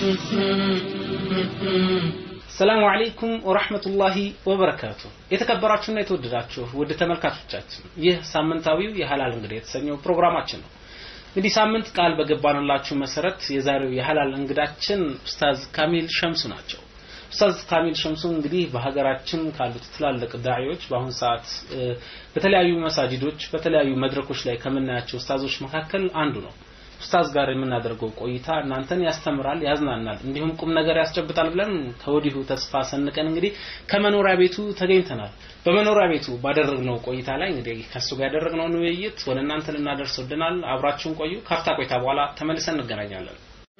ሰላሙ አለይኩም ወራህመቱላሂ ወበረካቱ። የተከበራችሁና የተወደዳችሁ ውድ ተመልካቾቻችን ይህ ሳምንታዊው የሀላል እንግዳ የተሰኘው ፕሮግራማችን ነው። እንግዲህ ሳምንት ቃል በገባንላችሁ መሰረት የዛሬው የሀላል እንግዳችን ኡስታዝ ካሚል ሸምሱ ናቸው። ኡስታዝ ካሚል ሸምሱ እንግዲህ በሀገራችን ካሉት ትላልቅ ዳዒዎች በአሁን ሰዓት በተለያዩ መሳጅዶች በተለያዩ መድረኮች ላይ ከምናያቸው ኡስታዞች መካከል አንዱ ነው። ኡስታዝ ጋር የምናደርገው ቆይታ እናንተን ያስተምራል፣ ያዝናናል፣ እንዲሁም ቁም ነገር ያስጨብጣል ብለን ከወዲሁ ተስፋ ሰንቀን እንግዲህ ከመኖሪያ ቤቱ ተገኝተናል። በመኖሪያ ቤቱ ባደረግነው ቆይታ ላይ እንግዲህ ከሱ ጋር ያደረግነውን ውይይት ወደ እናንተ ልናደርስ ወድናል። አብራችሁን ቆዩ። ካፍታ ቆይታ በኋላ ተመልሰን እንገናኛለን።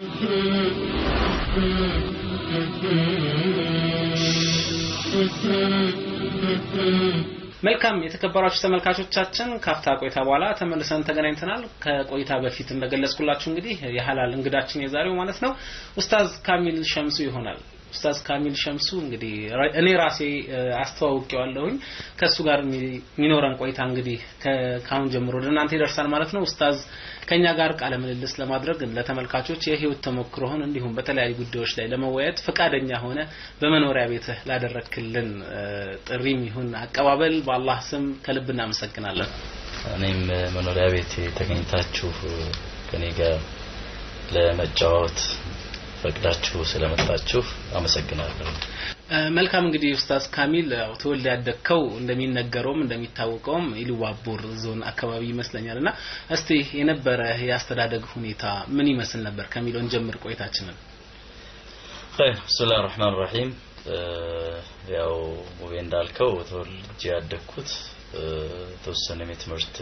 መልካም የተከበራችሁ ተመልካቾቻችን ካፍታ ቆይታ በኋላ ተመልሰን ተገናኝተናል። ከቆይታ በፊት እንደገለጽኩላችሁ እንግዲህ የሀላል እንግዳችን የዛሬው ማለት ነው ኡስታዝ ካሚል ሸምሱ ይሆናል። ኡስታዝ ካሚል ሸምሱ እንግዲህ እኔ ራሴ አስተዋውቄዋለሁኝ። ከሱ ጋር የሚኖረን ቆይታ እንግዲህ ከአሁን ጀምሮ ወደ እናንተ ይደርሳል ማለት ነው። ኡስታዝ ከኛ ጋር ቃለ ምልልስ ለማድረግ ለተመልካቾች የህይወት ተሞክሮህን እንዲሁም በተለያዩ ጉዳዮች ላይ ለመወያየት ፈቃደኛ ሆነ በመኖሪያ ቤትህ ላደረክልን ጥሪም ይሁን አቀባበል በአላህ ስም ከልብ እናመሰግናለን። እኔም መኖሪያ ቤት ተገኝታችሁ ከኔ ጋር ለመጫወት ፈቅዳችሁ ስለመጣችሁ አመሰግናለሁ። መልካም እንግዲህ ኡስታዝ ካሚል ተወልደ ያደግከው እንደሚነገረውም እንደሚታወቀውም ኢሉባቦር ዞን አካባቢ ይመስለኛል እና እስቲ የነበረ የአስተዳደግ ሁኔታ ምን ይመስል ነበር ከሚለውን ጀምር ቆይታችንን። ኸይር ብስሚላህ ራህማን ራሂም ያው ሙቤ እንዳልከው ተወልጄ ያደግኩት ተወሰነም የትምህርት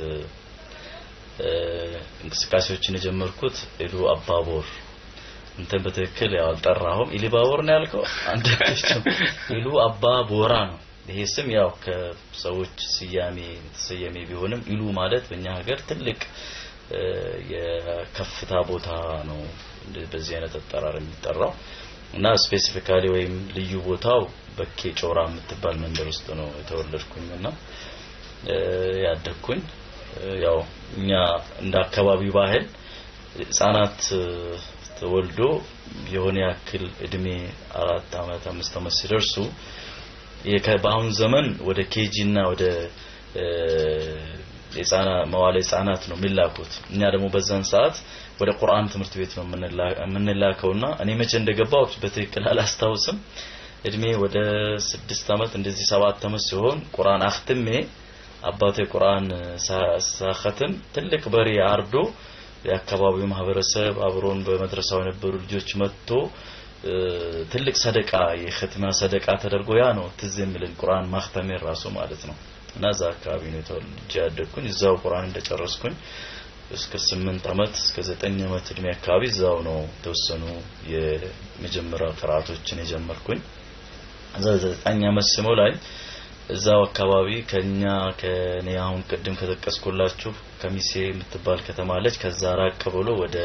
እንቅስቃሴዎችን የጀመርኩት ኢሉ አባቦር እንትን በትክክል ያው አልጠራሁም። ኢሊባቦር ነው ያልከው አንተ ኢሉ አባ ቦራ ነው። ይሄ ስም ያው ከሰዎች ስያሜ የተሰየሜ ቢሆንም ኢሉ ማለት በእኛ ሀገር ትልቅ የከፍታ ቦታ ነው በዚህ አይነት አጠራር የሚጠራው እና ስፔሲፊካሊ ወይም ልዩ ቦታው በኬ ጮራ የምትባል መንደር ውስጥ ነው የተወለድኩኝ እና ያደግኩኝ ያው እኛ እንደ አካባቢው ባህል ህጻናት ተወልዶ የሆነ ያክል እድሜ አራት አመት አምስት አመት ሲደርሱ በአሁን ዘመን ወደ ኬጂ እና ወደ የጻና መዋለ ህጻናት ነው የሚላኩት። እኛ ደግሞ በዛን ሰዓት ወደ ቁርአን ትምህርት ቤት ነው የምንላከውና እኔ መቼ እንደገባው በትክክል አላስታውስም። እድሜ ወደ ስድስት አመት እንደዚህ ሰባት አመት ሲሆን ቁርአን አክትሜ አባቴ ቁርአን ሳኸትም ትልቅ በሬ አርዶ የአካባቢው ማህበረሰብ አብሮን በመድረሳው የነበሩ ልጆች መጥቶ ትልቅ ሰደቃ የኸትማ ሰደቃ ተደርጎ ያ ነው ትዝ የሚልን ቁርአን ማክተሜ ራሱ ማለት ነው። እና እዛ አካባቢ ነው ተወልጄ ያደግኩኝ። እዛው ቁርአን እንደጨረስኩኝ እስከ ስምንት አመት እስከ ዘጠኝ አመት እድሜ አካባቢ እዛው ነው የተወሰኑ የመጀመሪያ ቅርአቶችን የጀመርኩኝ። እዛ ዘጠኝ አመት ስሞላኝ እዛው አካባቢ ከኛ ከኔ አሁን ቅድም ከጠቀስኩላችሁ ከሚሴ የምትባል ከተማ አለች። ከዛ ራቅ ብሎ ወደ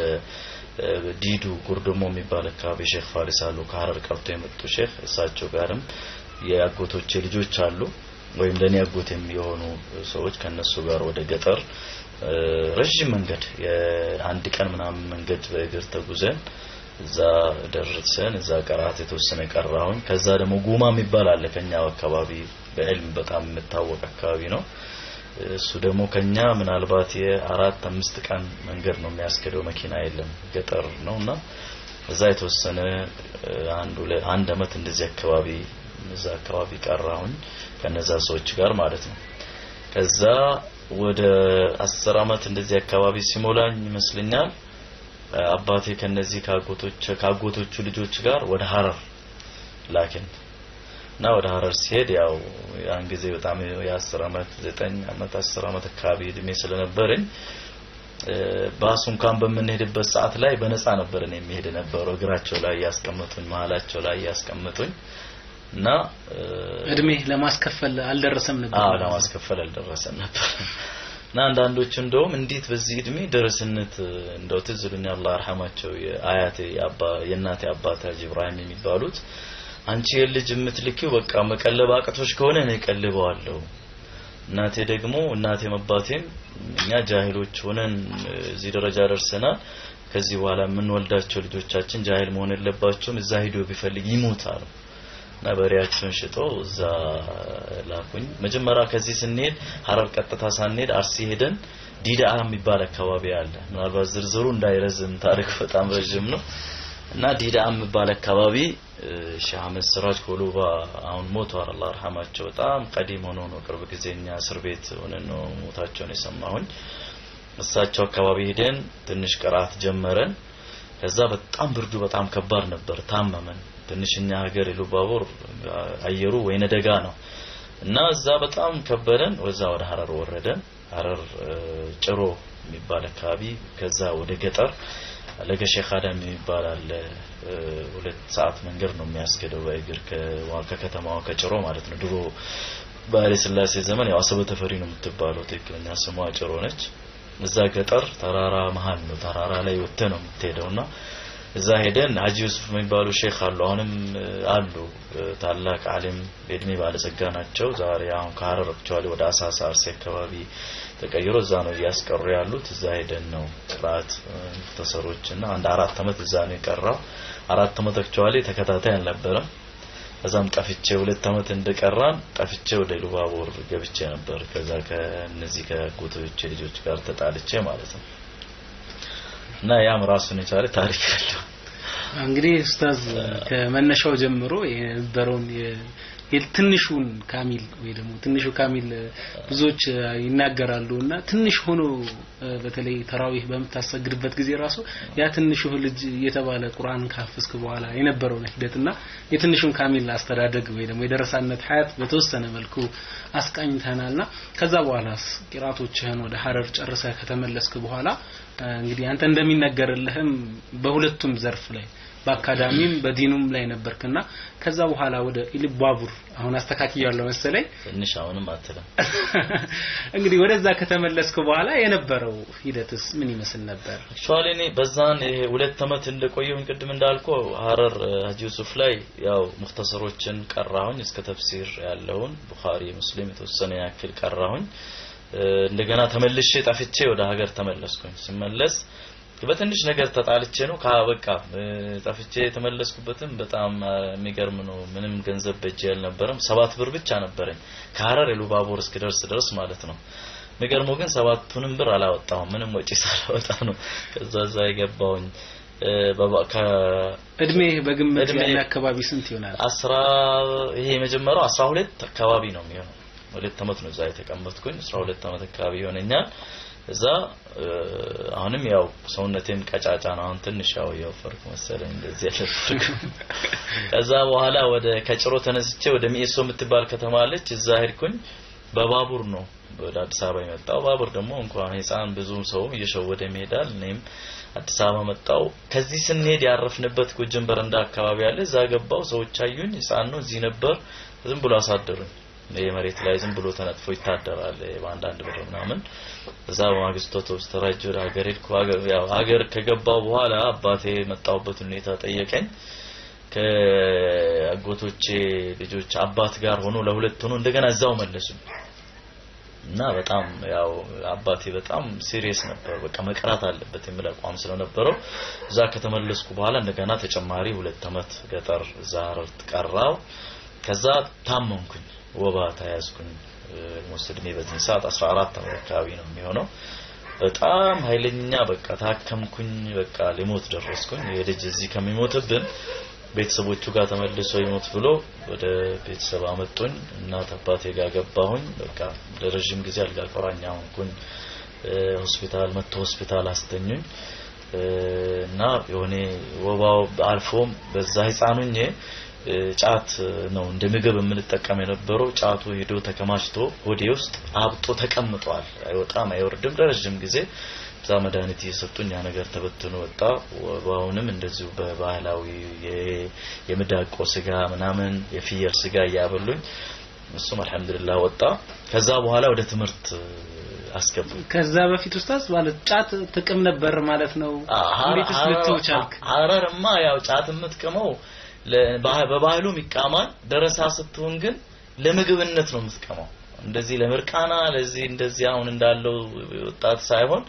ዲዱ ጉርድሞ የሚባል አካባቢ ሼክ ፋሪስ አሉ። ከሀረር ቀርቶ የመጡ ሼክ እሳቸው ጋርም የአጎቶቼ ልጆች አሉ፣ ወይም ለኔ አጎት የሚሆኑ ሰዎች ከነሱ ጋር ወደ ገጠር ረዥም መንገድ የአንድ ቀን ምናምን መንገድ በእግር ተጉዘን እዛ ደርሰን እዛ ቀራት የተወሰነ ቀራሁኝ። ከዛ ደግሞ ጉማ የሚባል አለ ከኛው አካባቢ በዕልም በጣም የምታወቅ አካባቢ ነው። እሱ ደግሞ ከኛ ምናልባት የአራት አምስት ቀን መንገድ ነው የሚያስኬደው፣ መኪና የለም፣ ገጠር ነው እና እዛ የተወሰነ አንድ አንድ አመት እንደዚህ አካባቢ እዛ አካባቢ ቀራሁኝ ከነዛ ሰዎች ጋር ማለት ነው። ከዛ ወደ አስር አመት እንደዚህ አካባቢ ሲሞላኝ ይመስለኛል አባቴ ከነዚህ ካጎቶች ካጎቶቹ ልጆች ጋር ወደ ሀረር ላኪን እና ወደ ሀረር ሲሄድ ያው ያን ጊዜ በጣም የአስር አመት ዘጠኝ አመት አስር አመት አካባቢ እድሜ ስለነበረኝ ባሱ እንኳን በምንሄድበት ሰዓት ላይ በነፃ ነበር እኔ የሚሄድ ነበረው እግራቸው ላይ ያስቀመጡኝ መሀላቸው ላይ ያስቀመጡኝ እና እድሜ ለማስከፈል አልደረሰም ነበር አዎ ለማስከፈል አልደረሰም ነበር እና አንዳንዶቹ እንደውም እንዴት በዚህ እድሜ ደረስነት እንደው ትዝ ይሉኛል አላህ ይርሐማቸው የአያቴ የአባ የእናቴ አባት ሀጂ ኢብራሂም የሚባሉት አንቺ የልጅ የምትልኪው በቃ መቀለብ አቅቶች ከሆነ እኔ ቀልበዋለሁ እናቴ ደግሞ እናቴም አባቴም እኛ ጃሂሎች ሆነን እዚህ ደረጃ ደርሰናል ከዚህ በኋላ የምንወልዳቸው ልጆቻችን ጃሂል መሆን የለባቸውም እዛ ሂዶ ቢፈልግ ይሞታሉ እና በሬያቸውን ሽጦ እዛ ላኩኝ መጀመሪያ ከዚህ ስንሄድ ሀረር ቀጥታ ሳንሄድ አርሲ ሄደን ዲዳአ የሚባል አካባቢ አለ ምናልባት ዝርዝሩ እንዳይረዝም ታሪክ በጣም ረዥም ነው እና ዲዳአ የሚባል አካባቢ ሼህ አህመድ ስራጅ ኮሉባ አሁን ሞተዋል አላህ ረሐማቸው በጣም ቀዲም ሆኖ ነው ቅርብ ጊዜ እኛ እስር ቤት ሆነን ነው ሞታቸውን የሰማሁኝ እሳቸው አካባቢ ሄደን ትንሽ ቅራት ጀመረን ከዛ በጣም ብርዱ በጣም ከባድ ነበር ታመመን ትንሽ እኛ ሀገር ኢሉባቡር አየሩ ወይነ ደጋ ነው እና እዛ በጣም ከበደን ወዛ ወደ ሀረር ወረደን ሀረር ጭሮ የሚባል አካባቢ ከዛ ወደ ገጠር ለገሼክ አዳም የሚባል አለ ሁለት ሰዓት መንገድ ነው የሚያስገደው በእግር ከከተማዋ ከጭሮ ማለት ነው ድሮ በኃይለ ሥላሴ ዘመን ያው አሰበ ተፈሪ ነው የምትባለው ትክክለኛ ስሟ ጭሮ ነች እዛ ገጠር ተራራ መሀል ነው ተራራ ላይ ወጥተ ነው የምትሄደውና እዛ ሄደን ሀጂ ዩሱፍ የሚባሉ ሼክ አሉ አሁንም አሉ ታላቅ አሊም በእድሜ ባለጸጋ ናቸው ዛሬ አሁን ከሀረር አክቹዋሊ ወደ አሳሳ አርሲ አካባቢ ተቀይሮ እዛ ነው እያስቀሩ ያሉት እዛ ሄደን ነው ቅራት ሙክተሰሮች እና አንድ አራት አመት እዛ ነው የቀራው አራት አመት አክቹዋሊ ተከታታይ አልነበረም ከዛም ጠፍቼ ሁለት አመት እንደቀራን ጠፍቼ ወደ ኢሉባቦር ገብቼ ነበር ከዛ ከነዚህ ከጎቶቼ ልጆች ጋር ተጣልቼ ማለት ነው እና ያም ራሱን የቻለ ታሪክ አለው እንግዲህ ኡስታዝ ከመነሻው ጀምሮ የነበረውን የትንሹን ካሚል ወይ ደግሞ ትንሹ ካሚል ብዙዎች ይናገራሉ እና ትንሽ ሆኖ በተለይ ተራዊህ በምታሰግድበት ጊዜ ራሱ ያ ትንሹ ልጅ እየተባለ ቁርአን ካፈስክ በኋላ የነበረውን ሂደትና የትንሹን ካሚል አስተዳደግ ወይ ደግሞ የደረሳነት ሀያት በተወሰነ መልኩ አስቃኝተናልና ከዛ በኋላ ቂራቶችህን ወደ ሀረር ጨርሰህ ከተመለስክ በኋላ እንግዲህ አንተ እንደሚነገርልህም በሁለቱም ዘርፍ ላይ በአካዳሚም በዲኑም ላይ ነበርክና ከዛ በኋላ ወደ ኢልባቡር አሁን አስተካክያለሁ መሰለኝ ትንሽ አሁንም አትልም እንግዲህ ወደዛ ከተመለስክ በኋላ የነበረው ሂደትስ ምን ይመስል ነበር አክቹአሊ እኔ በዛን ይሄ ሁለት አመት እንደቆየሁኝ ቅድም እንዳልኩ ሀረር ሀጂ ዩሱፍ ላይ ያው ሙክተሰሮችን ቀራሁኝ እስከ ተፍሲር ያለውን ቡኻሪ ሙስሊም የተወሰነ ያክል ቀራሁኝ እንደገና ተመልሼ ጠፍቼ ወደ ሀገር ተመለስኩኝ ስመለስ በትንሽ ነገር ተጣልቼ ነው ካበቃ ጠፍቼ የተመለስኩበትም በጣም የሚገርም ነው ምንም ገንዘብ በእጄ አልነበረም ሰባት ብር ብቻ ነበረኝ ከሀረር ኢሉባቦር እስክደርስ ድረስ ማለት ነው የሚገርመው ግን ሰባቱንም ብር አላወጣሁም ምንም ወጪ ሳላወጣ ነው ከዛ እዛ የገባውኝ እድሜ በግምት ያለ አካባቢ ስንት ይሆናል አስራ ይሄ የመጀመሪያው አስራ ሁለት አካባቢ ነው የሚሆነው ሁለት አመት ነው እዛ የተቀመጥኩኝ አስራ ሁለት አመት አካባቢ ይሆነኛል እዛ አሁንም ያው ሰውነቴም ቀጫጫ ነው አሁን ትንሽ ያው የወፈርኩ መሰለኝ እንደዚህ ያለፍርኩ ከዛ በኋላ ወደ ከጭሮ ተነስቼ ወደ ሚኤሶ የምትባል ከተማ አለች እዛ ሄድኩኝ በባቡር ነው ወደ አዲስ አበባ የመጣው ባቡር ደግሞ እንኳን ህፃን ብዙ ሰው እየሸወደ ይሄዳል እኔም አዲስ አበባ መጣው ከዚህ ስንሄድ ያረፍንበት ጎጀን በረንዳ አካባቢ አለ እዛ ገባው ሰዎች አዩኝ ህፃን ነው እዚህ ነበር ዝም ብሎ አሳደሩኝ የመሬት ላይ ዝም ብሎ ተነጥፎ ይታደራል በአንዳንድ ብር ምናምን እዛ በማግስቱ አውቶቡስ ተራጅ ወደ ሀገር ሄድኩ ያው ሀገር ከገባው በኋላ አባቴ የመጣሁበት ሁኔታ ጠየቀኝ ከአጎቶቼ ልጆች አባት ጋር ሆኖ ለሁለት ሆኖ እንደገና እዛው መለሱ እና በጣም ያው አባቴ በጣም ሲሪየስ ነበር በቃ መቅራት አለበት የሚል አቋም ስለነበረው እዛ ከተመለስኩ በኋላ እንደገና ተጨማሪ ሁለት አመት ገጠር እዛ ሀረር ቀራው ከዛ ታመምኩኝ ወባ ተያዝኩኝ ሞስድ እድሜ በዚህ ሰዓት 14 ዓመት አካባቢ ነው የሚሆነው በጣም ኃይለኛ በቃ ታከምኩኝ በቃ ሊሞት ደረስኩኝ የልጅ እዚህ ከሚሞትብን ቤተሰቦቹ ጋር ተመልሶ ይሞት ብሎ ወደ ቤተሰብ አመጡኝ እናት አባቴ ጋር ገባሁኝ በቃ ለረጅም ጊዜ አልጋ ቁራኛ ሆንኩኝ ሆስፒታል መጥቶ ሆስፒታል አስተኙኝ እና የሆነ ወባው አልፎም በዛ ህፃኑኝ ጫት ነው እንደ ምግብ የምንጠቀም የነበረው ጫቱ ሄዶ ተከማችቶ ሆዴ ውስጥ አብጦ ተቀምጧል አይወጣም አይወርድም ለረጅም ጊዜ እዛ መድኃኒት እየሰጡኝ ያ ነገር ተበትኖ ወጣ ወባውንም እንደዚሁ በባህላዊ የምዳቆ ስጋ ምናምን የፍየል ስጋ እያበሉኝ እሱም አልহামዱሊላህ ወጣ ከዛ በኋላ ወደ ትምህርት አስገቡ ከዛ በፊት ኡስታዝ ማለት ጫት ጥቅም ነበር ማለት ነው እንዴትስ ልትው ቻልክ ሀረርማ ያው ጫት የምትቅመው በባህሉም ይቃማል ደረሳ ስትሆን ግን ለምግብነት ነው የምትቀመው እንደዚህ ለምርቃና ለዚህ እንደዚህ አሁን እንዳለው ወጣት ሳይሆን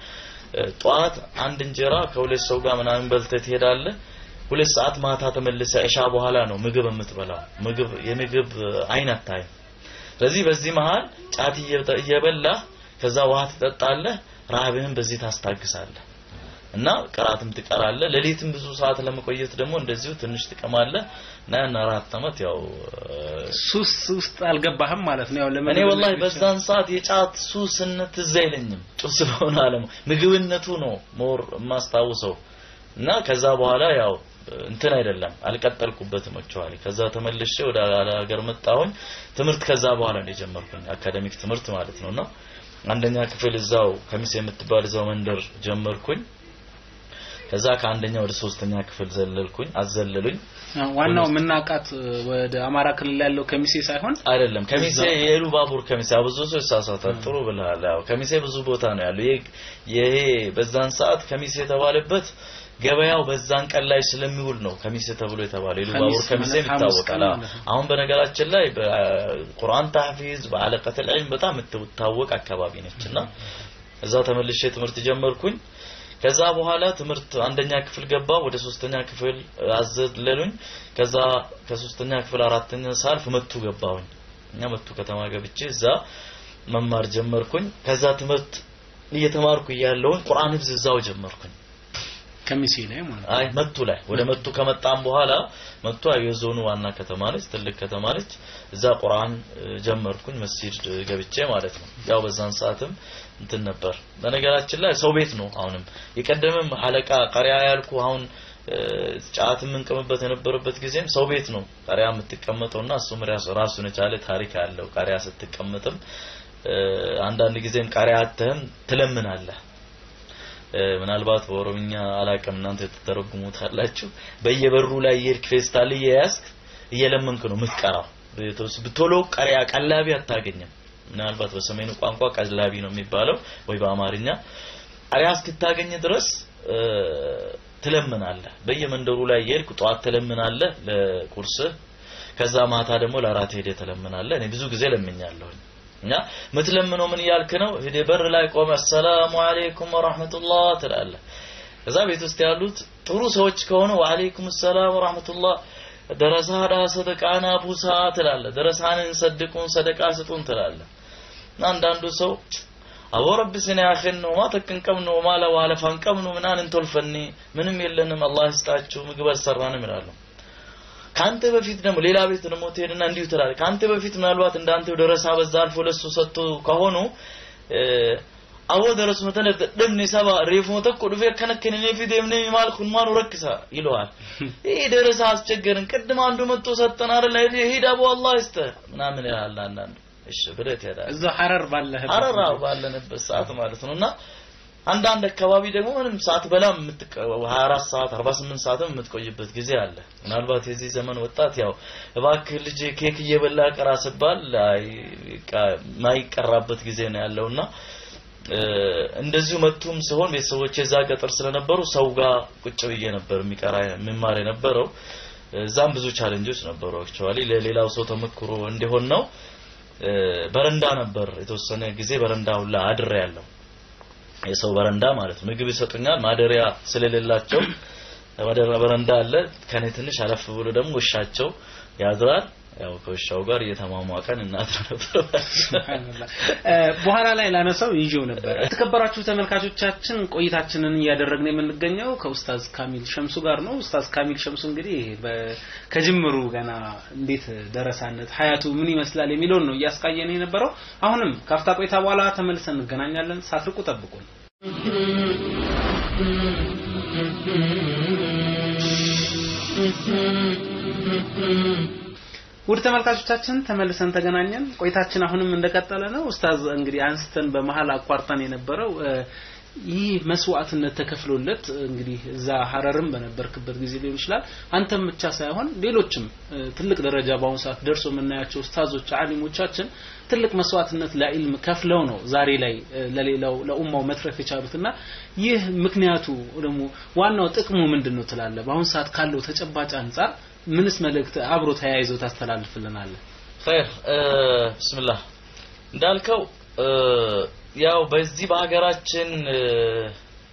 ጠዋት አንድ እንጀራ ከሁለት ሰው ጋር ምናምን በልተህ ትሄዳለህ። ሁለት ሰዓት ማታ ተመልሰ እሻ በኋላ ነው ምግብ የምትበላው። ምግብ የምግብ አይን አታይም። ስለዚህ በዚህ መሃል ጫት እየበላህ ከዛ ውሃ ትጠጣለህ። ረሃብህን በዚህ ታስታግሳለህ እና ቅራትም ትቀራለህ። ሌሊትም ብዙ ሰዓት ለመቆየት ደግሞ እንደዚሁ ትንሽ ትቀማለህ እና ያን አራት ዓመት ያው ሱስ ውስጥ አልገባህም ማለት ነው። ያው ለምን እኔ ወላሂ በዛን ሰዓት የጫት ሱስነት ትዝ አይለኝም። ጭስ ስለሆነ አለሙ ምግብነቱ ነው ሞር የማስታውሰው እና ከዛ በኋላ ያው እንትን አይደለም አልቀጠልኩበትም አክቹአሊ ከዛ ተመልሼ ወደ ሀገር መጣሁኝ ትምህርት ከዛ በኋላ ነው የጀመርኩኝ አካዳሚክ ትምህርት ማለት ነውና አንደኛ ክፍል እዛው ከሚስ የምትባል እዛው መንደር ጀመርኩኝ ከዛ ከአንደኛ ወደ ሶስተኛ ክፍል ዘለልኩኝ አዘለሉኝ ዋናው ምናቃት ወደ አማራ ክልል ያለው ከሚሴ ሳይሆን አይደለም ከሚሴ የሉ ባቡር ከሚሴ ብዙ ሰው ይሳሳታል ጥሩ ብለሃል ያው ከሚሴ ብዙ ቦታ ነው ያለው ይሄ በዛን ሰዓት ከሚሴ የተባለበት ገበያው በዛን ቀን ላይ ስለሚውል ነው ከሚሴ ተብሎ የተባለው ኢሉባቡር ከሚሴ ይታወቃል። አሁን በነገራችን ላይ በቁርአን ታህፊዝ በአለቀተል ዒልም በጣም የምትታወቅ አካባቢ ነችና እዛ ተመልሼ ትምህርት ጀመርኩኝ። ከዛ በኋላ ትምህርት አንደኛ ክፍል ገባ ወደ ሶስተኛ ክፍል አዘለሉኝ። ከዛ ከሶስተኛ ክፍል አራተኛ ሳልፍ መቱ ገባሁኝ። እኛ መቱ ከተማ ገብቼ እዛ መማር ጀመርኩኝ። ከዛ ትምህርት እየተማርኩ እያለሁኝ ቁርአን ህፍዝ እዛው ጀመርኩኝ። ከሚሴ ላይ ማለት አይ መቱ ላይ ወደ መቱ ከመጣም በኋላ መቱ የዞኑ ዋና ከተማ ነች፣ ትልቅ ከተማ ነች። እዛ ቁርአን ጀመርኩኝ መስጂድ ገብቼ ማለት ነው። ያው በዛን ሰዓትም እንትን ነበር። በነገራችን ላይ ሰው ቤት ነው። አሁንም የቀደምም ሐለቃ ቀሪያ ያልኩ አሁን ጫት የምንቀምበት የነበረበት ጊዜም ሰው ቤት ነው ቀሪያ የምትቀመጠውና እሱም ራሱን የቻለ ታሪክ አለው። ቀሪያ ስትቀመጥም አንዳንድ ጊዜም ቀሪያ አተህም ትለምናለህ። ምናልባት በኦሮምኛ አላቅም እናንተ ትተረጉሙታላችሁ። በየበሩ ላይ የሄድክ ፌስታል እየያዝክ እየለመንክ ነው የምትቀራው። ብቶሎ ቀሪያ ቀላቢ አታገኝም። ምናልባት በሰሜኑ ቋንቋ ቀላቢ ነው የሚባለው ወይ በአማርኛ ቀሪያ እስክታገኝ ድረስ ትለምናለህ። በየመንደሩ ላይ የሄድክ ጠዋት ትለምናለህ ለቁርስህ፣ ከዛ ማታ ደግሞ ለአራት ሄደህ ትለምናለህ። እኔ ብዙ ጊዜ ለምኛለሁኝ። እና ምትለምነው ምን እያልክ ነው? ሄደህ በር ላይ ቆመ አሰላሙ አለይኩም ወራህመቱላህ ትላለህ። ከዛ ቤት ውስጥ ያሉት ጥሩ ሰዎች ከሆነ ወአለይኩም ሰላም ወራህመቱላህ ደረሳዳ ሰደቃና ቡሳ ትላለህ። ደረሳንን ሰድቁን ሰደቃ ስጡን ትላለህ። እና አንዳንዱ ሰው አቦ ረቢ ስነ ያኺን ነው ማ ተከንቀም ነው ማለ ዋለ ፈንቀም ነው ምናን እንቶልፈኒ ምንም የለንም አላህ ይስጣችሁ ምግብ አልሰራንም ይላሉ። ካንተ በፊት ደግሞ ሌላ ቤት ደግሞ ትሄድና እንዲሁ ትላለህ። ካንተ በፊት ምናልባት እንዳንተ ደረሳ በዛ አልፎ ለሱ ሰጥቶ ከሆኑ አዎ ደረሱ መተነ ደምኔ ሰባ ሬፎ ተኮ ዱፌ ከነከነ ፊ ደምኔ ማልኩን ማኑ ረክሳ ይለዋል። ይሄ ደረሳ አስቸገርን። ቅድም አንዱ መጥቶ ሰጠን አይደል? ሂድ አቦ አላህ ይስተ ምናምን ይላል አንዳንዱ። እሺ ብለህ ትሄዳለህ። እዛው ሐረር ባለህበት ሐረር ባለንበት ሰዓት ማለት ነውና አንዳንድ አካባቢ ደግሞ ምንም ሰዓት በላም 24 ሰዓት 48 ሰዓትም የምትቆይበት ጊዜ አለ። ምናልባት የዚህ ዘመን ወጣት ያው እባክህ ልጅ ኬክ እየበላ ቀራ ስባል ማይቀራበት ጊዜ ነው ያለውና እንደዚሁ መቱም ሲሆን ቤተሰቦቼ እዛ ገጠር ስለነበሩ ሰው ጋር ቁጭ ብዬ ነበር የሚቀራ የሚማር የነበረው። እዛም ብዙ ቻሌንጆች ነበሩ። አክቹአሊ ለሌላው ሰው ተመክሮ እንዲሆን ነው። በረንዳ ነበር የተወሰነ ጊዜ በረንዳ ሁላ አድሬ ያለው የሰው በረንዳ ማለት ነው። ምግብ ይሰጡኛል ማደሪያ ስለሌላቸው በረንዳ አለ። ከኔ ትንሽ አለፍ ብሎ ደግሞ ውሻቸው ያድራል። ያው ከውሻው ጋር እየተሟሟቀን እናድር ነበር። በኋላ ላይ ላነሳው ይዤው ነበር። የተከበራችሁ ተመልካቾቻችን ቆይታችንን እያደረግን የምንገኘው ከኡስታዝ ካሚል ሸምሱ ጋር ነው። ኡስታዝ ካሚል ሸምሱ እንግዲህ ከጅምሩ ገና እንዴት ደረሳነት ሀያቱ ምን ይመስላል የሚለውን ነው እያስቃየን የነበረው። አሁንም ካፍታ ቆይታ በኋላ ተመልሰን እንገናኛለን። ሳትርቁ ጠብቁን። ውድ ተመልካቾቻችን ተመልሰን ተገናኘን። ቆይታችን አሁንም እንደቀጠለ ነው። ኡስታዝ እንግዲህ አንስተን በመሀል አቋርጠን የነበረው ይህ መስዋዕትነት ተከፍሎለት እንግዲህ እዛ ሀረርም በነበርክበት ጊዜ ሊሆን ይችላል አንተም ብቻ ሳይሆን ሌሎችም ትልቅ ደረጃ በአሁኑ ሰዓት ደርሶ የምናያቸው ኡስታዞች አሊሞቻችን ትልቅ መስዋዕትነት ለኢልም ከፍለው ነው ዛሬ ላይ ለሌላው ለኡማው መትረፍ የቻሉትና ይህ ምክንያቱ ደግሞ ዋናው ጥቅሙ ምንድን ነው ትላለህ? በአሁኑ ሰዓት ካለው ተጨባጭ አንጻር ምንስ መልእክት አብሮ ተያይዞ ታስተላልፍልናለህ? ኸይር ብስምላህ እንዳልከው ያው በዚህ በሀገራችን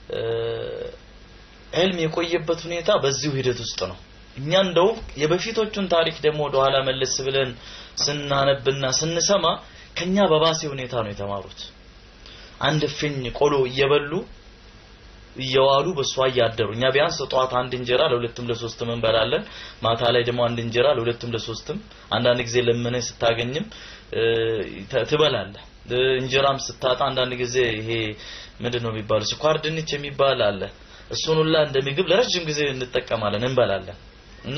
ዕልም የቆየበት ሁኔታ በዚሁ ሂደት ውስጥ ነው። እኛ እንደው የበፊቶቹን ታሪክ ደግሞ ወደኋላ መለስ ብለን ስናነብና ስንሰማ ከኛ በባሴ ሁኔታ ነው የተማሩት። አንድ እፍኝ ቆሎ እየበሉ እየዋሉ በሷ እያደሩ እኛ ቢያንስ ጠዋት አንድ እንጀራ ለሁለትም ለሶስትም እንበላለን። ማታ ላይ ደግሞ አንድ እንጀራ ለሁለትም ለሶስትም አንዳንድ ጊዜ ለምነህ ስታገኝም ትበላለህ። እንጀራም ስታጣ አንዳንድ ጊዜ ይሄ ምንድን ነው የሚባለው ስኳር ድንች የሚባል አለ። እሱን ሁላ እንደ ምግብ ለረጅም ጊዜ እንጠቀማለን፣ እንበላለን እና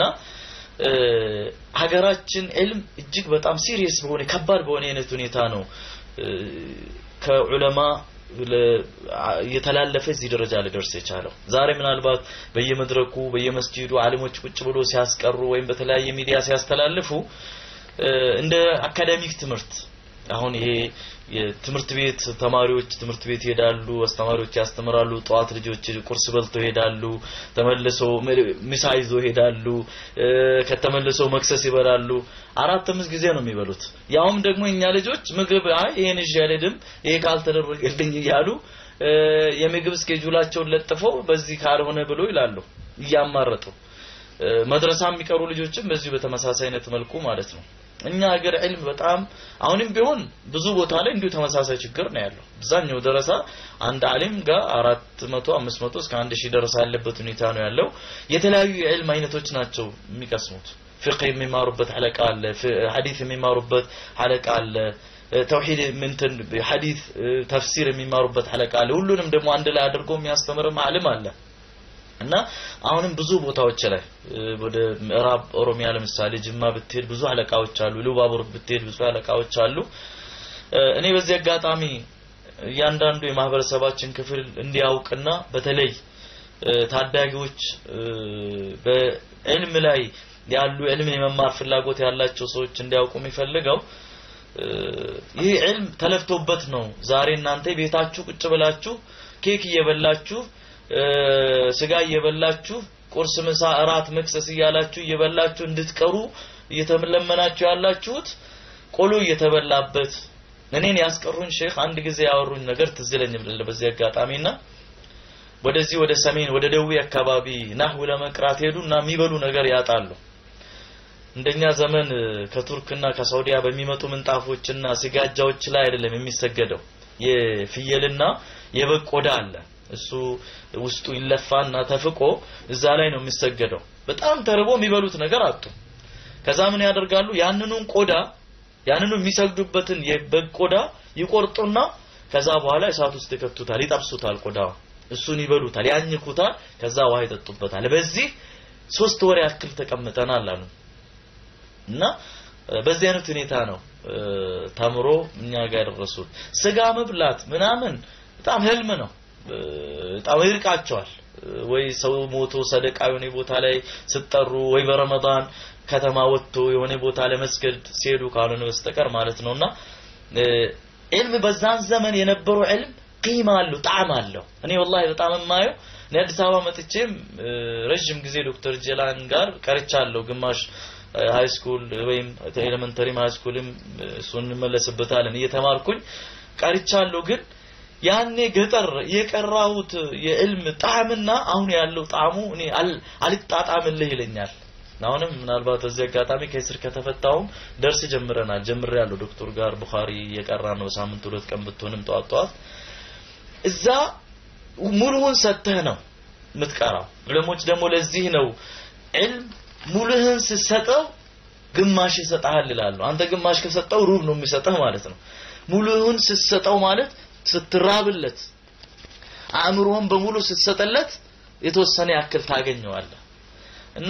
ሀገራችን ዕልም እጅግ በጣም ሲሪየስ በሆነ ከባድ በሆነ አይነት ሁኔታ ነው ከዑለማ እየተላለፈ እዚህ ደረጃ ሊደርስ የቻለው። ዛሬ ምናልባት በየመድረኩ በየመስጂዱ አሊሞች ቁጭ ብሎ ሲያስቀሩ ወይም በተለያየ ሚዲያ ሲያስተላልፉ እንደ አካዳሚክ ትምህርት አሁን ይሄ የትምህርት ቤት ተማሪዎች ትምህርት ቤት ይሄዳሉ፣ አስተማሪዎች ያስተምራሉ። ጠዋት ልጆች ቁርስ በልተው ይሄዳሉ፣ ተመልሰው ምሳ ይዘው ይሄዳሉ፣ ከተመልሰው መክሰስ ይበላሉ። አራት አምስት ጊዜ ነው የሚበሉት። ያውም ደግሞ እኛ ልጆች ምግብ አይ ይሄን ይዤ አልሄድም ይሄ ካልተደረገልኝ እያሉ የምግብ ስኬጁላቸውን ለጥፈው በዚህ ካልሆነ ብሎ ይላሉ እያማረጡ። መድረሳ የሚቀሩ ልጆችም በዚሁ በተመሳሳይ አይነት መልኩ ማለት ነው። እኛ ሀገር ዕልም በጣም አሁንም ቢሆን ብዙ ቦታ ላይ እንዲሁ ተመሳሳይ ችግር ነው ያለው። አብዛኛው ደረሳ አንድ አሊም ጋር አራት መቶ አምስት መቶ እስከ አንድ ሺህ ደረሳ ያለበት ሁኔታ ነው ያለው። የተለያዩ የዕልም አይነቶች ናቸው የሚቀስሙት። ፍቅህ የሚማሩበት ሐለቃ አለ፣ ሐዲስ የሚማሩበት ሐለቃ አለ፣ ተውሂድ ምንትን ሐዲስ ተፍሲር የሚማሩበት ሐለቃ አለ። ሁሉንም ደግሞ አንድ ላይ አድርጎ የሚያስተምርም አሊም አለ። እና አሁንም ብዙ ቦታዎች ላይ ወደ ምዕራብ ኦሮሚያ ለምሳሌ ጅማ ብትሄድ ብዙ አለቃዎች አሉ። ሉባቡር ብትሄድ ብዙ አለቃዎች አሉ። እኔ በዚህ አጋጣሚ እያንዳንዱ የማህበረሰባችን ክፍል እንዲያውቅና በተለይ ታዳጊዎች በዕልም ላይ ያሉ ዕልምን የመማር ፍላጎት ያላቸው ሰዎች እንዲያውቁ የሚፈልገው ይህ ዕልም ተለፍቶበት ነው። ዛሬ እናንተ ቤታችሁ ቁጭ ብላችሁ ኬክ እየበላችሁ ስጋ እየበላችሁ ቁርስ፣ ምሳ፣ እራት፣ መክሰስ እያላችሁ እየበላችሁ እንድትቀሩ እየተለመናችሁ ያላችሁት ቆሎ እየተበላበት እኔን ያስቀሩኝ ሼክ አንድ ጊዜ ያወሩኝ ነገር ትዝ ይለኛል በዚህ አጋጣሚና ወደዚህ ወደ ሰሜን ወደ ደቡብ አካባቢ ናህው ለመቅራት ሄዱና የሚበሉ ነገር ያጣሉ። እንደኛ ዘመን ከቱርክና ከሳውዲያ በሚመጡ ምንጣፎችና ስጋጃዎች ላይ አይደለም የሚሰገደው። የፍየልና የበግ ቆዳ አለ። እሱ ውስጡ ይለፋና ተፍቆ እዛ ላይ ነው የሚሰገደው። በጣም ተርቦ የሚበሉት ነገር አጡ። ከዛ ምን ያደርጋሉ? ያንኑን ቆዳ ያንኑ የሚሰግዱበትን የበግ ቆዳ ይቆርጡና ከዛ በኋላ እሳት ውስጥ ይከቱታል፣ ይጠብሱታል። ቆዳው እሱን ይበሉታል፣ ያኝኩታል። ከዛ ውሃ ይጠጡበታል። በዚህ ሶስት ወር ያክል ተቀምጠናል አሉ እና በዚህ አይነት ሁኔታ ነው ተምሮ እኛ ጋር ያደረሱት። ስጋ መብላት ምናምን በጣም ህልም ነው። በጣም ይርቃቸዋል። ወይ ሰው ሞቶ ሰደቃ የሆነ ቦታ ላይ ስጠሩ ወይ በረመዳን ከተማ ወጥቶ የሆነ ቦታ ለመስገድ ሲሄዱ ካልሆነ በስተቀር ማለት ነውና ዕልም በዛን ዘመን የነበረው ዕልም ቂማ አለው፣ ጣዕም አለው። እኔ ወላሂ በጣም የማየው እኔ አዲስ አበባ መጥቼም ረጅም ጊዜ ዶክተር ጀላን ጋር ቀርቻለሁ። ግማሽ ሃይ ስኩል ወይም ኤሌመንተሪም ሃይ ስኩልም እሱን እንመለስበታለን እየተማርኩኝ ቀርቻለሁ ግን ያኔ ገጠር የቀራሁት የዕልም ጣዕምና አሁን ያለው ጣዕሙ እኔ አልጣጣምልህ ይለኛል። አሁንም ምናልባት በዚህ አጋጣሚ ከስር ከተፈታውም ደርስ ጀምረናል ጀምሬያለሁ ዶክተር ጋር ቡኻሪ የቀራ ነው ሳምንት ሁለት ቀን ብትሆንም ጠዋት ጠዋት እዛ ሙሉውን ሰጥተህ ነው የምትቀራው። ዑለሞች ደግሞ ለዚህ ነው ዕልም ሙሉህን ስትሰጠው ግማሽ ይሰጣል ይላሉ። አንተ ግማሽ ከሰጠው ሩብ ነው የሚሰጠህ ማለት ነው። ሙሉህን ስትሰጠው ማለት ስትራብለት አእምሮህን በሙሉ ስትሰጠለት የተወሰነ ያክል ታገኘዋለህ እና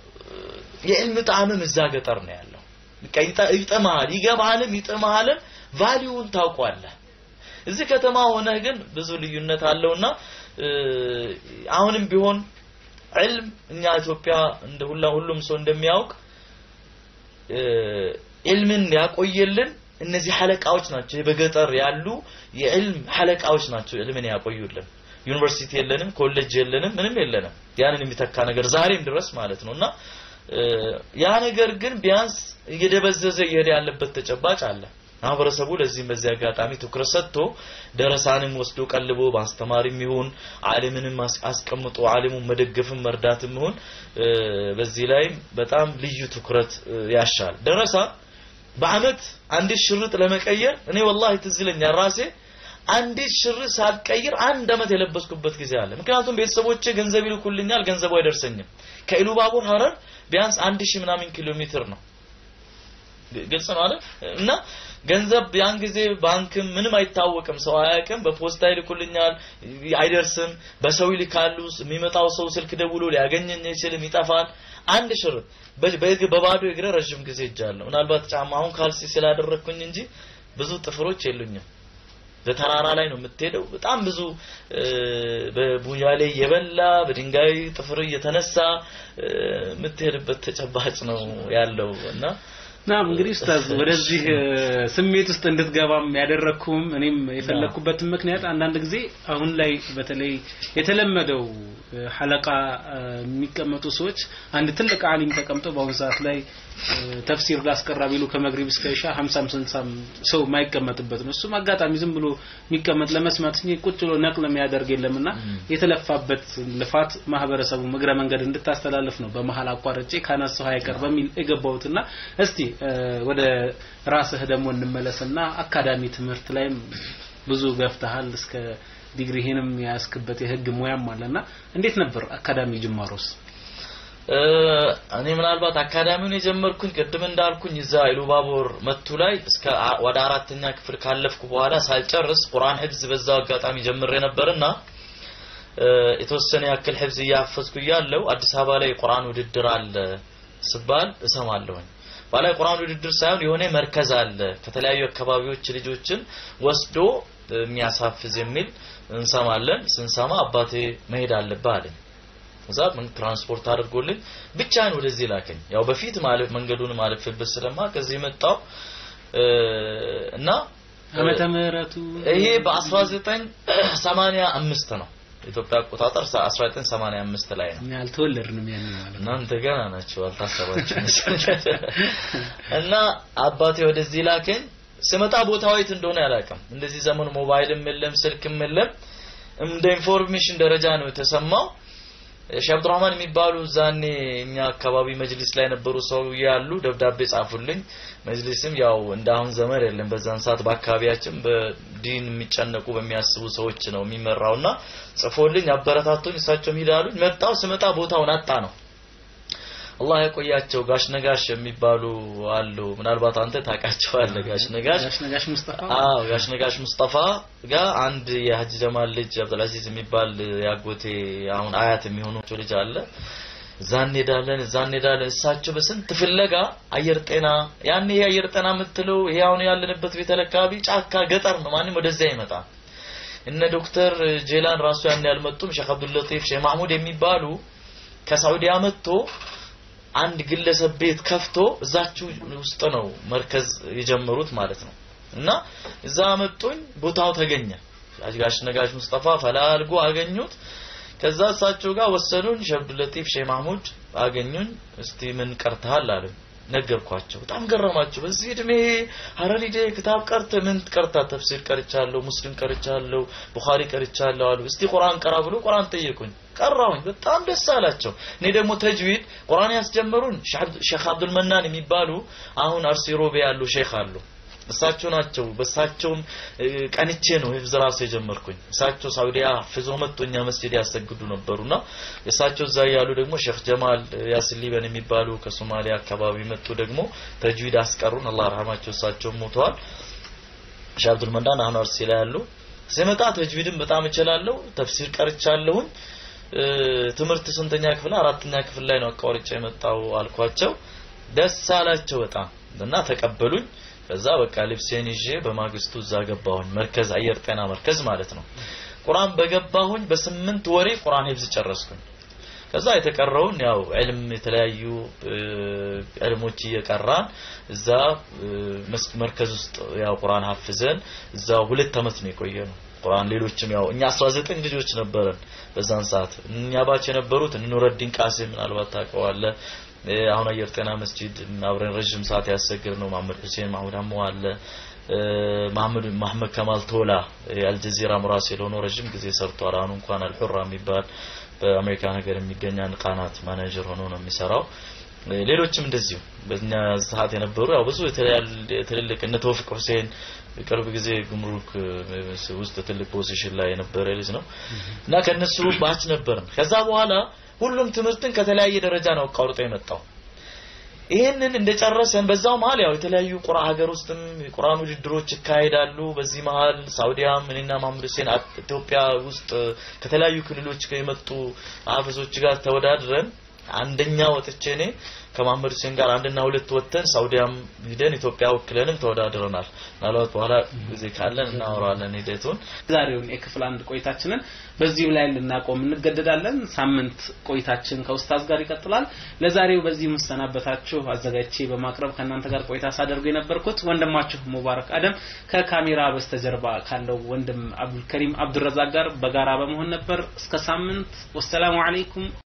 የዕልም ጣዕምም እዛ ገጠር ነው ያለው። በቃ ይጥምሃል፣ ይገባሃልም ይጥምሃልም ቫሊዩን ታውቋለህ። እዚህ ከተማ ሆነህ ግን ብዙ ልዩነት አለውና አሁንም ቢሆን ዕልም እኛ ኢትዮጵያ እንደ ሁላ ሁሉም ሰው እንደሚያውቅ ዕልምን ያቆየልን እነዚህ ሐለቃዎች ናቸው። በገጠር ያሉ የዕልም ሐለቃዎች ናቸው ዕልምን ያቆዩልን። ዩኒቨርሲቲ የለንም፣ ኮሌጅ የለንም፣ ምንም የለንም። ያንን የሚተካ ነገር ዛሬም ድረስ ማለት ነውና ያ ነገር ግን ቢያንስ እየደበዘዘ እየሄደ ያለበት ተጨባጭ አለ። ማህበረሰቡ ለዚህም በዚህ አጋጣሚ ትኩረት ሰጥቶ ደረሳንም ወስዶ ቀልቦ በአስተማሪም ይሁን ዓሊምንም አስቀምጦ ዓሊሙን መደገፍም መርዳትም ይሁን በዚህ ላይ በጣም ልዩ ትኩረት ያሻል። ደረሳ በአመት አንዲት ሽርጥ ለመቀየር እኔ ወላሂ ትዝ ይለኛል ራሴ አንዲት ሽርጥ ሳልቀይር አንድ አመት የለበስኩበት ጊዜ አለ። ምክንያቱም ቤተሰቦቼ ገንዘብ ይልኩልኛል፣ ገንዘቡ አይደርሰኝም። ከኢሉባቡር ሀረር ቢያንስ አንድ ሺህ ምናምን ኪሎ ሜትር ነው። ግልጽ ነው አይደል? እና ገንዘብ ያን ጊዜ ባንክም ምንም አይታወቅም፣ ሰው አያውቅም። በፖስታ ይልኩልኛል፣ አይደርስም። በሰው ይልካሉ። የሚመጣው ሰው ስልክ ደውሎ ሊያገኘኝ አይችልም፣ ይጠፋል። አንድ ሽርጥ በባዶ እግረ ረዥም ጊዜ እጃለሁ። ምናልባት ጫማ አሁን ካልሲ ስላደረግኩኝ እንጂ ብዙ ጥፍሮች የሉኝም። በተራራ ላይ ነው የምትሄደው። በጣም ብዙ በቡያሌ የበላ በድንጋይ ጥፍር እየተነሳ የምትሄድበት ተጨባጭ ነው ያለው እና ናም እንግዲህ ኡስታዝ ወደዚህ ስሜት ውስጥ እንድትገባም ያደረኩም እኔም የፈለኩበትን ምክንያት አንዳንድ ጊዜ አሁን ላይ በተለይ የተለመደው ሐለቃ የሚቀመጡ ሰዎች አንድ ትልቅ አሊም ተቀምጠው በአሁኑ ሰዓት ላይ ተፍሲር ላስቀራ ቢሉ ከመግሪብ እስከ ኢሻ 50 60 ሰው የማይቀመጥበት ነው። እሱም አጋጣሚ ዝም ብሎ የሚቀመጥ ለመስማት እንጂ ቁጭ ብሎ ነቅል የሚያደርግ የለምና የተለፋበት ልፋት ማህበረሰቡ እግረ መንገድ እንድታስተላልፍ ነው በመሀል አቋርጬ ካነሳው አይቀር በሚል የገባሁትና እስቲ ወደ ራስህ ደግሞ እንመለስና አካዳሚ ትምህርት ላይም ብዙ ገፍተሃል እስከ ዲግሪህንም ያስክበት የህግ ሙያም አለና እንዴት ነበር አካዳሚ ጅማሮስ? እኔ ምናልባት አካዳሚውን የጀመርኩኝ ቅድም እንዳልኩኝ እዛ ኢሉባቦር መቱ ላይ እስከ ወደ አራተኛ ክፍል ካለፍኩ በኋላ ሳልጨርስ ቁርአን ህፍዝ በዛው አጋጣሚ ጀምሬ ነበርና የተወሰነ ያክል ህፍዝ እያፈዝኩ እያለው አዲስ አበባ ላይ የቁርአን ውድድር አለ ስባል እሰማለሁኝ። ባላ የቁርአን ውድድር ሳይሆን የሆነ መርከዝ አለ ከተለያዩ አካባቢዎች ልጆችን ወስዶ የሚያሳፍዝ የሚል እንሰማለን። ስንሰማ አባቴ መሄድ አለብህ አለኝ። እዛ ምን ትራንስፖርት አድርጎልኝ ብቻዬን ወደዚህ ላከኝ። ያው በፊት ማለፍ መንገዱን ማለፍበት ስለማ ከዚህ መጣው እና ዓመተ ምህረቱ ይሄ በ1985 ነው ኢትዮጵያ አቆጣጠር 1985 ላይ ነው። እኛ አልተወለድንም ያን ማለት ነው። እናንተ ገና ናቸው አልታሰባችሁም። እና አባቴ ወደዚህ ላከኝ። ስመጣ ቦታው የት እንደሆነ አላውቅም። እንደዚህ ዘመኑ ሞባይልም የለም ስልክም የለም። እንደ ኢንፎርሜሽን ደረጃ ነው የተሰማው። ሼህ አብዱራህማን የሚባሉ ዛኔ እኛ አካባቢ መጅሊስ ላይ ነበሩ ሰው ያሉ ደብዳቤ ጻፉልኝ። መጅሊስም ያው እንደ አሁን ዘመን የለም። በዛን ሰዓት በአካባቢያችን በዲን የሚጨነቁ በሚያስቡ ሰዎች ነው የሚመራውና ጽፎልኝ አበረታቶኝ እሳቸውም ሂዳሉኝ። መጣው ስመጣ ቦታውን አጣ ነው አላህ ያቆያቸው ጋሽ ነጋሽ የሚባሉ አሉ። ምናልባት አንተ ታውቃቸዋለህ። ጋሽ ነጋሽ ጋሽ ነጋሽ ሙስጠፋ አዎ፣ ጋሽ ነጋሽ ሙስጠፋ ጋር አንድ የሀጅ ጀማል ልጅ አብዱልአዚዝ የሚባል ያጎቴ አሁን አያት የሚሆኑ ልጅ አለ። እዛ እንሄዳለን፣ እዛ እንሄዳለን። እሳቸው በስንት ፍለጋ አየር ጤና ያን ይሄ አየር ጤና የምትለው ይሄ አሁን ያለንበት ቤተል አካባቢ ጫካ ገጠር ነው። ማንም ወደዚያ አይመጣም። እነ ዶክተር ጄላን ራሱ ያን ያልመጡም ሼክ አብዱል ለጢፍ ሼህ ማህሙድ የሚባሉ ከሳዑዲያ መጥቶ አንድ ግለሰብ ቤት ከፍቶ እዛችሁ ውስጥ ነው መርከዝ የጀመሩት ማለት ነው። እና እዛ መጡኝ፣ ቦታው ተገኘ። ጋሽ ነጋሽ ሙስጠፋ ፈላልጎ አገኙት። ከዛ እሳቸው ጋር ወሰዱን። ሼህ አብዱል ለጢፍ ሼህ ማህሙድ አገኙኝ። እስቲ ምን ቀርተሃል አሉኝ። ነገርኳቸው። በጣም ገረማቸው። በዚህ እድሜ ሀረር ሂደ ክታብ ቀርተ ምን ቀርታ? ተፍሲር ቀርቻለሁ፣ ሙስሊም ቀርቻለሁ፣ ቡኻሪ ቀርቻለሁ አሉ። እስቲ ቁርአን ቀራ ብሎ ቁርአን ጠየቁኝ። ቀራሁኝ። በጣም ደስ አላቸው። እኔ ደግሞ ተጅዊድ ቁርአን ያስጀመሩን ሼክ አብዱል መናን የሚባሉ አሁን አርሲ ሮቤ ያሉ ሼክ አሉ። እሳቸው ናቸው። በእሳቸውም ቀንቼ ነው ሂፍዝ ራሱ የጀመርኩኝ። እሳቸው ሳውዲያ ፍዞ መጥቶ እኛ መስጂድ ያሰግዱ ነበሩና እሳቸው እዛ ያሉ ደግሞ ሼክ ጀማል ያሲን ሊበን የሚባሉ ከሶማሊያ አካባቢ መጡ ደግሞ ተጅዊድ አስቀሩን። አላህ ረህማቸው እሳቸው ሞተዋል። ሼህ አብዱል መናን አሁን አርሲ ላይ ያሉ ስመጣ ተጅዊድን በጣም እችላለሁ። ተፍሲር ቀርቻለሁኝ። ትምህርት ስንተኛ ክፍል አራተኛ ክፍል ላይ ነው አቋርጬ የመጣው አልኳቸው። ደስ አላቸው በጣም እና ተቀበሉኝ። ከዛ በቃ ልብሴን ይዤ በማግስቱ እዛ ገባሁኝ። መርከዝ አየር ጤና መርከዝ ማለት ነው። ቁርአን በገባሁኝ በስምንት ወሬ ቁርአን ሂፍዝ ጨረስኩኝ። ከዛ የተቀረውን ያው ዕልም የተለያዩ ዕልሞች እየቀራን እዛ መርከዝ ውስጥ ያው ቁርአን ሀፍዘን እዛ ሁለት አመት ነው የቆየ ነው። ቁርአን ሌሎችም ያው እኛ 19 ልጆች ነበረን በዛን ሰዓት እኛ ባች የነበሩት ኑረዲን ቃሲም ምናልባት ታውቀዋለህ አሁን አየር ጤና መስጂድ አብረን ረጅም ሰዓት ያሰግር ነው። ማመድ ሁሴን ማሁድ አሞ አለ መሐመድ መሐመድ ከማል ቶላ የአልጀዚራ ሙራሲል ሆኖ ረጅም ጊዜ ሰርቷል። አሁን እንኳን አልሑራ የሚባል በአሜሪካ ሀገር የሚገኝ አንድ ቃናት ማኔጀር ሆኖ ነው የሚሰራው። ሌሎችም እንደዚሁ በእኛ ሰዓት የነበሩ ያው ብዙ ትልልቅ እነ ተውፊቅ ሁሴን ቅርብ ጊዜ ጉምሩክ ውስጥ ትልቅ ፖዚሽን ላይ የነበረ ልጅ ነው እና ከነሱ ባች ነበርን። ከዛ በኋላ ሁሉም ትምህርትን ከተለያየ ደረጃ ነው አቋርጦ የመጣው። ይህንን እንደጨረሰን በዛው መሀል ያው የተለያዩ ቁራ ሀገር ውስጥም የቁርአን ውድድሮች ይካሄዳሉ። በዚህ መሀል ሳውዲያም እኔና መሐመድ ሁሴን ኢትዮጵያ ውስጥ ከተለያዩ ክልሎች የመጡ ሀፍዞች ጋር ተወዳድረን አንደኛ ወጥቼ እኔ ከመሐመድ ሁሴን ጋር አንድና ሁለት ወጥተን ሳውዲያም ሂደን ኢትዮጵያ ወክለንም ተወዳድረናል። ምናልባት በኋላ ጊዜ ካለን እናወራለን ሂደቱን። ዛሬውን የክፍል አንድ ቆይታችንን በዚሁ ላይ ልናቆም እንገደዳለን። ሳምንት ቆይታችን ከኡስታዝ ጋር ይቀጥላል። ለዛሬው በዚህ መሰናበታችሁ አዘጋጅቼ በማቅረብ ከእናንተ ጋር ቆይታ ሳደርጉ የነበርኩት ወንድማችሁ ሙባረክ አደም ከካሜራ በስተጀርባ ካለው ወንድም አብዱልከሪም አብዱረዛቅ ጋር በጋራ በመሆን ነበር። እስከ ሳምንት ወሰላሙ አለይኩም